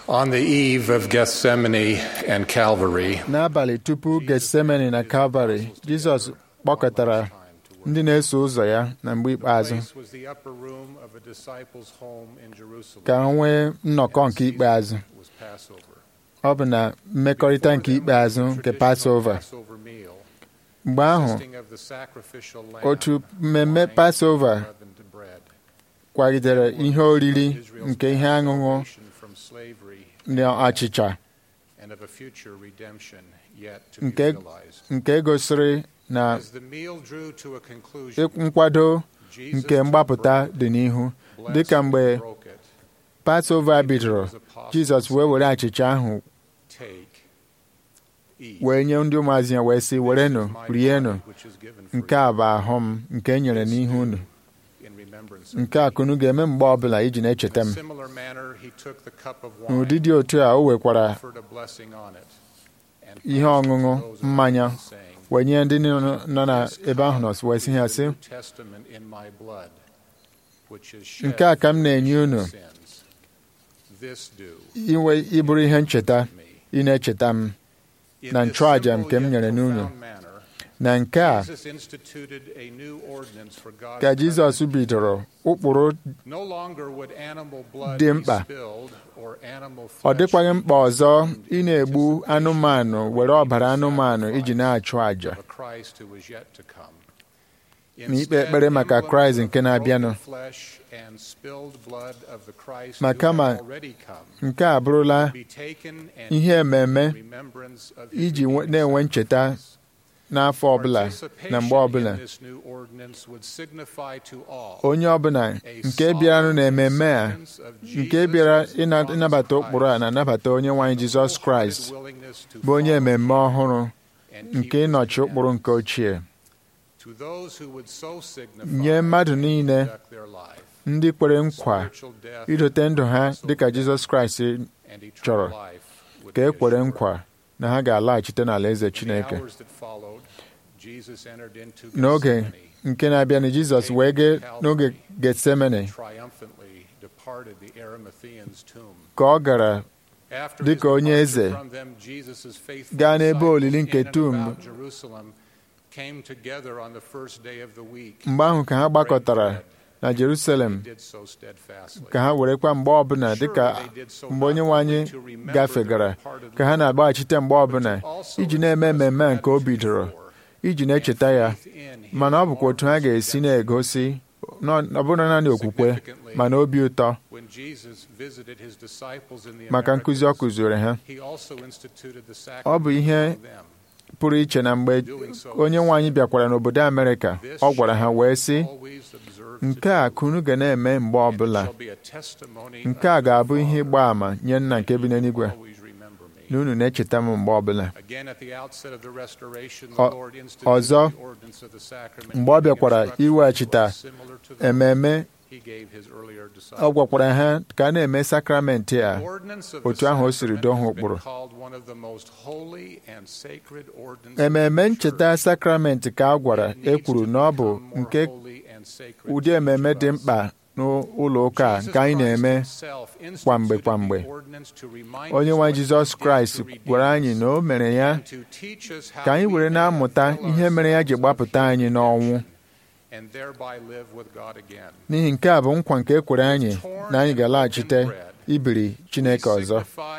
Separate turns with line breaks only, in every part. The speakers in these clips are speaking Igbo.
On the eve of Gethsemane and Calvary,
n'abalị tupu getsemani na kalvarị jizọs kpọkọtara ndị na-eso ụzọ ya na mgbe ikpeazụ
place was the upper room of a disciple's home in Jerusalem.
ka ha nwee nnọkọ nke ikpeazụ
It was Passover.
ọ bụ na mmekọrịta nke ikpeazụ nke
Traditional
pasova
Passover meal,
mgbe ahụ
consisting of the sacrificial lamb,
otu mmemme
wine,
pasova
unleavened bread.
kwagidere ihe oriri
Israel's
nke ihe aṅụṅụ
salvation from slavery
na achịcha
and of a future redemption yet to be
nke
realized.
nke gosiri na
As the meal drew to a conclusion,
nkwado
Jesus
nke
took
mgbapụta
bread,
dị n'ihu
blessed
dịka
and
mgbe
broke it.
pasova bidoro jizọs wee were achịcha ahụ
Take, eat.
wee nye ndị ụmụazị ya wee sị werenụ
This is my
rienụ
body, which is given for
nke a bụ ahụ m nke e nyere n'ihu unu
you in remembrance of
nke a kunu ga-eme mgbe ọbụla iji na-echeta
In
m
a similar manner, he took the cup of
n'ụdị
wine,
dị otu a o wekwara
offered a blessing on it, and
ihe
passed it to
ọṅụṅụ
those
mmanya
around, saying,
wee nye ndị nọ nọ na
"This
ebe ahụ nọ
cup
wee
is
sị ha
the
sị
New Testament in my blood, which is shed
Nke a ka m
for the
na-enye
remission
unu.
of sins. This do
inwe ịbụrụ ihe ncheta
of me."
ị na-echeta m
In
na
this
nchụaja
simple
nke m
yet
nyere n'unu.
profound manner,
na nke a
Jesus instituted a new ordinance for God's
ka jizọs
presence.
bidoro ụkpụrụ
No longer would animal blood
dị
be
mkpa.
spilled or animal
ọ
flesh
dịkwaghị
be
mkpa ọzọ
consumed
ị
in
na-egbu
anticipation
anụmanụ
of
were
the
ọbara anụmanụ
sacrifice
iji na-achụ àjà
of a Christ who was yet to come.
Na ikpe ekpere maka
Instead,
Kraịst
emblems
nke
of
na-abịanụ.
broken flesh and spilled blood of the Christ
Ma
who had
kama,
already come
nke a abụrụla
be taken and
ihe ememe
in remembrance of his
iji nwe-
redeeming
na-enwe ncheta
sacrifice.
n'afọ ọbụla na mgbe ọbụla
Participation in this new ordinance would signify to all
onye ọbụla nke bịaranụ n'ememme a nke bịara ịna- ịnabata ụkpụrụ a na-anabata onye nwaanyị jizọs kraịst bụ onye ememme ọhụrụ nke ịnọchi ụkpụrụ nke ochie nye mmadụ niile ndị kwere nkwa idote ndụ ha dịka jizọs kraịst chọrọ ka e kwere nkwa na ha ga-alaghachite n'ala eze chineke n'oge nke na-abịanụ jizọs wee gee n'oge getsemane ka ọ gara
dịka onye eze gaa n'ebe olili nke tum
mgbe ahụ ka ha gbakọtara na jerusalem ka ha werekwa mgbe ọbụla dịka mgbe onye nwe anyị gafegara ka ha na-agbaghachite mgbe ọbụla iji na-eme mmemme a nke o bidoro iji na-echeta ya mana ọ bụkwa otu ha ga-esi na-egosi na ọ bụrụ naanị okwukwe mana obi ụtọ maka nkụzi ọ kụziere ha ọ bụ ihe pụrụ iche na mgbe onye nwe anyị bịakwara n'obodo amerịka ọ gwara ha wee sị nke a ka unu ga na-eme mgbe ọbụla nke a ga-abụ ihe ịgba àmà nye nna nke bi n'eluigwe na unu na-echeta m mgbe ọbụla ọzọ mgbe ọ bịakwara iweghachita ememe ọ gwakwara ha ka a na-eme sakramenti a otu ahụ o siri doo ha ụkpụrụ ememe ncheta sakramenti ka a gwara ekwuru na ọ bụ nke ụdị ememe dị mkpa n'ụlọ ụka a nke anyị na-eme kwamgbe kwamgbe onye nwe jizọs kraịst gwara anyị na o mere ya ka anyị were na-amụta ihe mere ya ji gbapụta anyị n'ọnwụ n'ihi nke a bụ nkwa nke ekwere anyị na anyị ga-alaghachite ibiri chineke ọzọ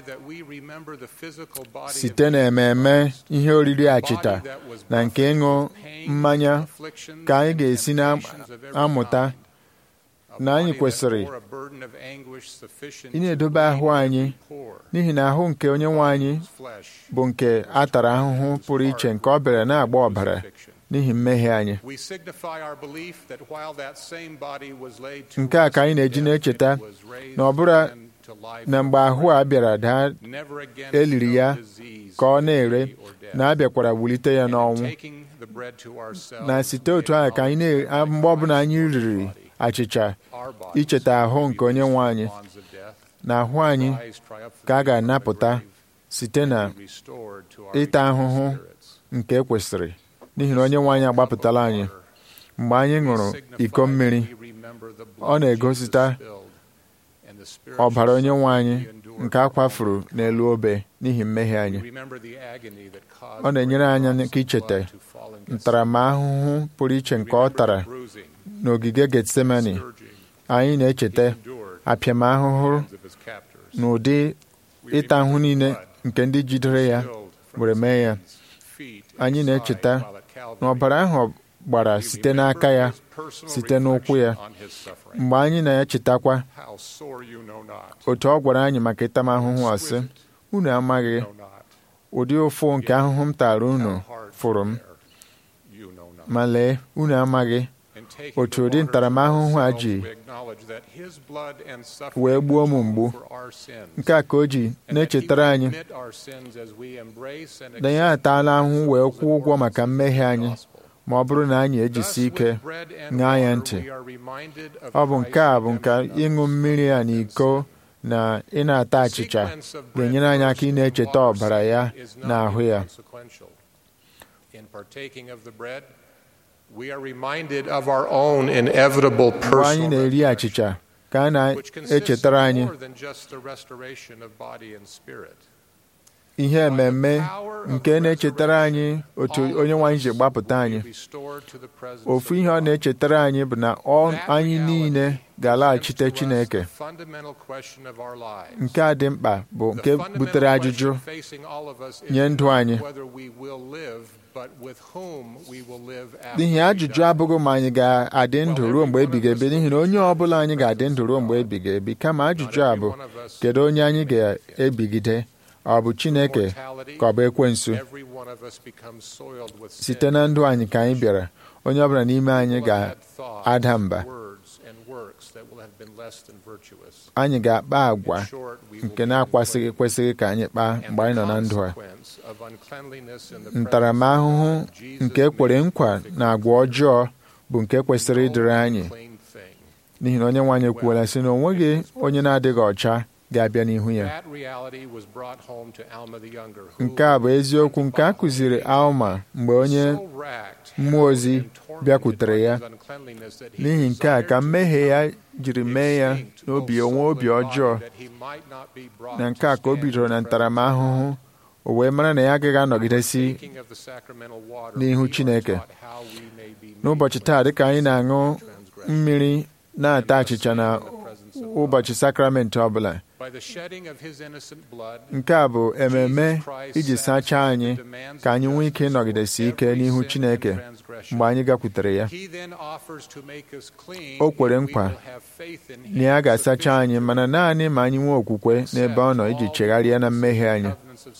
site n'ememe ihe oriri achịta na nke ịṅụ mmanya ka anyị ga-esi na-amụta na anyị kwesịrị ị na-edobe ahụ anyị n'ihi na ahụ nke onye nwe anyị bụ nke a tara ahụhụ pụrụ iche nke ọ bịara na-agba ọbara n'ihi mmehie anyị nke a ka anyị na-eji na-echeta na ọ bụrụ na mgbe ahụ a bịara daa eliri ya ka ọ na-ere na a bịakwara wulite ya n'ọnwụ na site otu ahụ ka anyị mgbe ọbụla anyị riri achịcha icheta ahụ nke onye nwe anyị na ahụ anyị ka a ga-anapụta site na ịta ahụhụ nke ekwesịrị n'ihi na onye nwe anyị agbapụtala anyị mgbe anyị ṅụrụ iko mmiri ọ na-egosita ọbara onye nwe anyị nke a kwafuru n'elu obe n'ihi mmehie anyị ọ na-enyere anyị aka icheta ntaramahụhụ pụrụ iche nke ọ tara n'ogige Getsemani anyị na-echeta apịamahụhụ na ụdị ịta ahụhụ niile nke ndị jidere ya were mee ya anyị na-echeta na ọbara ahụ gbara site n'aka ya site n'ụkwụ ya mgbe anyị na-echetakwa otu ọ gwara anyị maka ịtamahụhụ ọsị unu amaghị ụdị ụfụ nke ahụhụ m tara unu fụrụ m ma lee unu amaghị otu ụdị ntaramahụhụ a ji wee gbuo m mgbu nke a ka o ji na-echetara anyị na ya ataala ahụhụ wee kwụọ ụgwọ maka mmehie anyị ma ọ bụrụ na anyị ejisi ike ṅaa ya ntị ọ bụ nke a bụ nka ịṅụ mmiri a n'iko na ị na-ata achịcha ga-enyere anyị aka ị na-echeta ọbara ya na ahụ ya mgbe anyị na-eri achịcha ka a na-echetara anyị ihe ememme nke na-echetara anyị otu onye nwe anyị ji gbapụta anyị ofu ihe ọ na-echetara anyị bụ na anyị niile ga-alaghachite Chineke nke a dị mkpa bụ nke butere ajụjụ nye ndụ anyị n'ihi ajụjụ abụghị ma anyị ga-adị ndụ ruo mgbe ebighị ebi n'ihi na onye ọ bụla anyị ga-adị ndụ ruo mgbe ebighị ebi kama ajụjụ a bụ kedu onye anyị ga-ebigide ọ bụ Chineke ka ọ bụ ekwensu site na ndụ anyị ka anyị bịara onye ọbụla n'ime anyị ga-ada mba anyị ga-akpa agwa nke na-akwasịghị ekwesịghị ka anyị kpaa mgbe anyị nọ na ndụ a ntaramahụhụ nke ekwere nkwa na agwa ọjọọ bụ nke kwesịrị ịdịrị anyị n'ihi na onye nwe anyị ekwuola sị na o nweghị onye na-adịghị ọcha ga-abịa n'ihu ya nke a bụ eziokwu nke a kụziri Alma mgbe onye mmụọ ozi bịakwutere ya n'ihi nke a ka mmehie ya jiri mee ya n'obi onwe obi ọjọọ na nke a ka o bidoro na ntaramahụhụ o wee mara na ya agaghị anọgidesi n'ihu Chineke n'ụbọchị taa dịka anyị na-aṅụ mmiri na-ata achịcha na ụbọchị sakramenti ọbụla nke a bụ ememe iji sachaa anyị ka anyị nwee ike ịnọgidesi ike n'ihu Chineke mgbe anyị gakwutere ya o kwere nkwa na ya ga-asacha anyị mana naanị ma anyị nwee okwukwe n'ebe ọ nọ iji chegharịa na mmehie anyị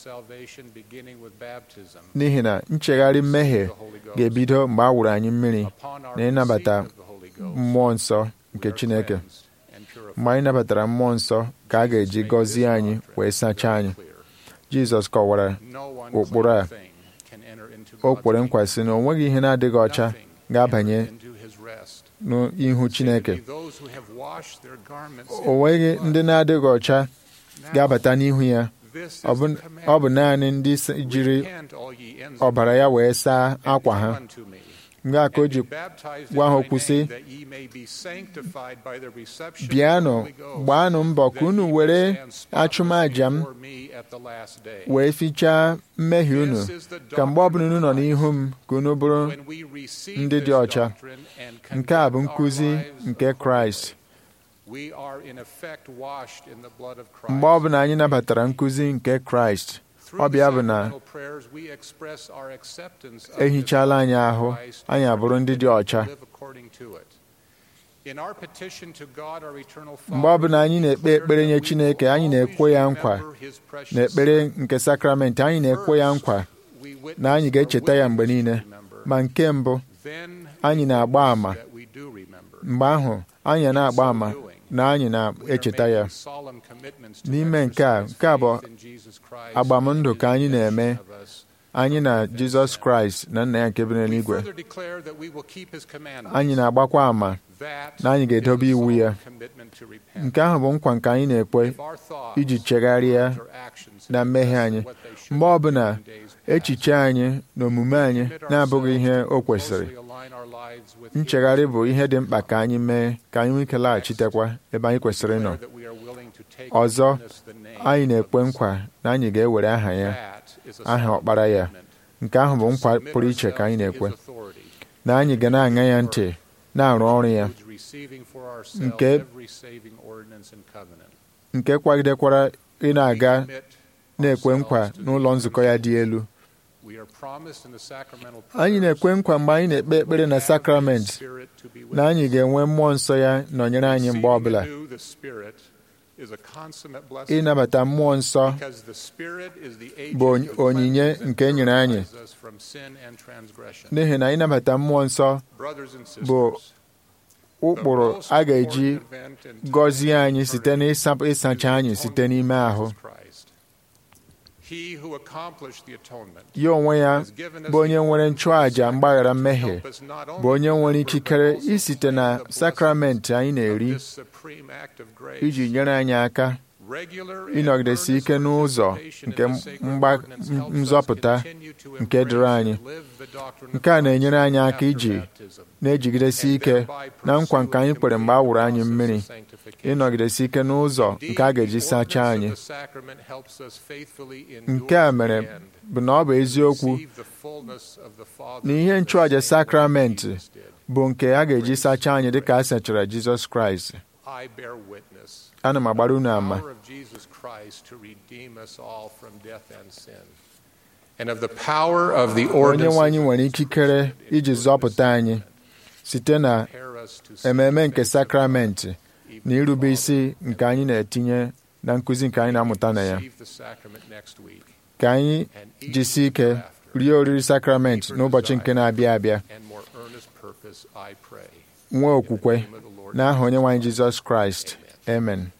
n'ihi na nchegharị mmehie ga-ebido mgbe a wụrụ anyị mmiri na ịnabata mmụọ nsọ nke Chineke mgbe anyị nabatara mmụọ nsọ ka a ga-eji gọzie anyị wee sachaa anyị Jizọs kọwara ụkpụrụ a o kwere nkwa sị na o nweghị ihe na-adịghị ọcha ga-abanye n'ihu Chineke o nweghị ndị na-adịghị ọcha ga-abata n'ihu ya ọ bụ naanị ndị jiri ọbara ya wee saa akwa ha nga ka o ji gwa ha okwu sị bịanụ gbaanụ mbọ ka unu were achụmaja m wee fichaa mmehie unu ka mgbe ọbụla unu nọ n'ihu m ka unu bụrụ ndị dị ọcha nke a bụ nkụzi nke Kraịst mgbe ọbụla anyị nabatara nkụzi nke Kraịst ọbịa bụ na ehichala anyị ahụ anyị abụrụ ndị dị ọcha mgbe ọbụla anyị na-ekpe ekpere nye Chineke anyị na-ekwe ya nkwa na ekpere nke sakramenti anyị na-ekwe ya nkwa na anyị ga-echeta ya mgbe niile ma nke mbụ anyị na-agba àmà mgbe ahụ anyị na-agba àmà na anyị na-echeta ya n'ime nke a nke a bụ agbamndụ ka anyị na-eme anyị na Jizọs Kraịst na nna ya nke bi n'eluigwe anyị na-agbakwa àmà na anyị ga-edobe iwu ya nke ahụ bụ nkwa nke anyị na-ekwe iji chegharịa na mmehie anyị mgbe ọbụla echiche anyị na omume anyị na-abụghị ihe o kwesịrị nchegharị bụ ihe dị mkpa ka anyị mee ka anyị nwee ike laghachitekwa ebe anyị kwesịrị ịnọ ọzọ anyị na-ekwe nkwa na anyị ga-ewere aha ya aha ọkpara ya nke ahụ bụ nkwa pụrụ iche ka anyị na-ekwe na anyị ga na-aṅa ya ntị na-arụ ọrụ ya nke nke kwagidekwara ị na-aga na-ekwe nkwa n'ụlọ nzukọ ya dị elu anyị na-ekwe nkwa mgbe anyị na-ekpe ekpere na sakramenti na anyị ga-enwe mmụọ nsọ ya nọnyere anyị mgbe ọbụla ịnabata mmụọ nsọ bụ onyinye nke e nyere anyị n'ihi na ịnabata mmụọ nsọ bụ ụkpụrụ a ga-eji gọzie anyị site n'ịsacha anyị site n'ime ahụ ya onwe ya bụ onye nwere nchụàjà mgbaghara mmehie bụ onye nwere ikikere isite na sakramenti anyị na-eri iji nyere anyị aka ịnọgidesi ike n'ụzọ nke nzọpụta nke dịrị anyị nke a na-enyere anyị aka iji na-ejigidesi ike na nkwa nke anyị kwere mgbe a wụrụ anyị mmiri ịnọgidesi ike n'ụzọ nke a ga-eji sachaa anyị nke a mere bụ na ọ bụ eziokwu na ihe nchụàjà sakramenti bụ nke a ga-eji sachaa anyị dịka a sachara Jizọs Kraịst ana m agbara unu ama onye nwe anyị nwere ikikere iji zọpụta anyị site na ememe nke sakramenti na irube isi nke anyị na-etinye na nkụzi nke anyị na-amụta na ya ka anyị jisie ike rie oriri sakramenti n'ụbọchị nke na-abịa abịa nwee okwukwe n'aha onye nwe anyị Jizọs Kraịst amen